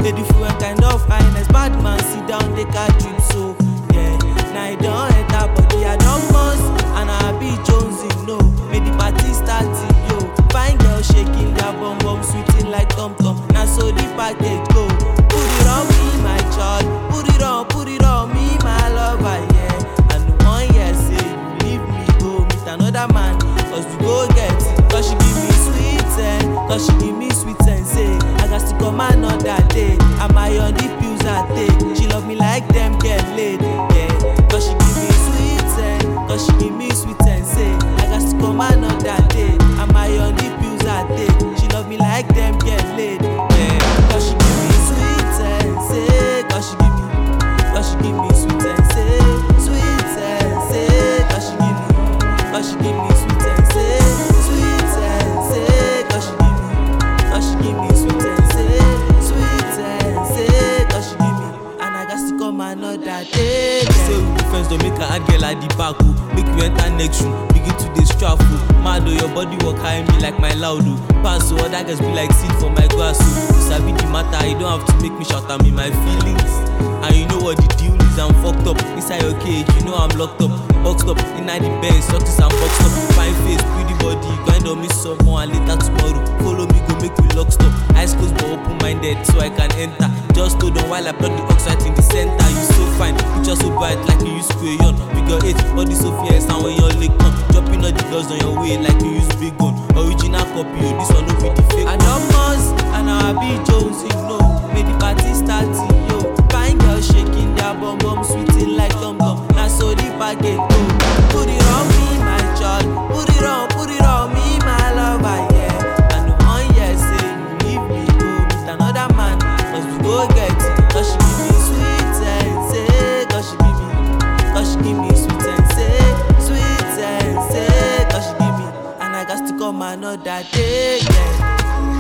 Made the fool and kind of highness. Bad man sit down, they catch drip so yeah. Now I don't enter body, I don't must and I be Jonesy no. Made the party start yo. Fine girl shaking their bum bum, sweeting like tom tom. Now so the package go. Put it on me, my child. Put it on, put it on me, my lover, yeah. And one year say you leave me go meet another man, cause we go get it. Cause she give me sweet and cause she give me sweet and say I got to come another day. Am I on the pills I take? She love me like them get laid, yeah. Cause she give me sweet and cause she give me sweet and say I got to come another day. Am I on the pills I take? She love me like them get laid, yeah. Cause she give me sweet and say cause she give me Cause she give me sweet and say Sweet and say Cause she give me Cause she give me sweet and say Sweet and say Cause she give me Cause she give me sweet and say Sweet and say Cause she give me And I got to come another day Say we be friends, don't make her hard girl at the back, oh. Make you enter next room, begin to dey strap, oh. Mad oh, your body work high me like my loud, oh. Pass, oh, other girls be like seed for my grass, oh. You sabi the matter, you don't have to make me shout at me my feelings. And you know what the deal is, I'm fucked up. Inside your cage, you know I'm locked up. Boxed up, inside the bench, success and boxed up. Fine face, pretty body, grind on me some more and later tomorrow. Follow me, go make we lock stop. Eyes closed but open minded, so I can enter. Just hold on while I plug the oxide in the center. You so fine, picture so bright like you use crayon. Figure eight, body so fierce, and when your leg come, dropping all the girls on your way like you use big gun. Original copy, oh, this one no be the fake. I one. don't must and I be Jonesy no. May the party start yo. Fine girl shaking their bum bum, sweeting like tom tom. Now so the package go. Put it on me, my child. Put it on, put it on me, my lover, yeah. And the one year say you leave me go meet another man, cause we go get it. Cause she give me sweet and say, cause she give me, cause she give me sweet and say, sweet and say, cause she give me, and I got to come another day, yeah.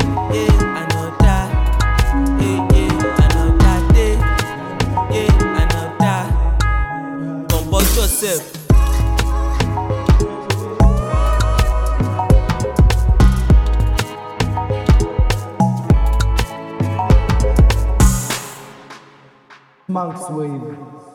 Yeah, another, yeah, yeah, another day, yeah, another. Compose yourself. Monk's Wave.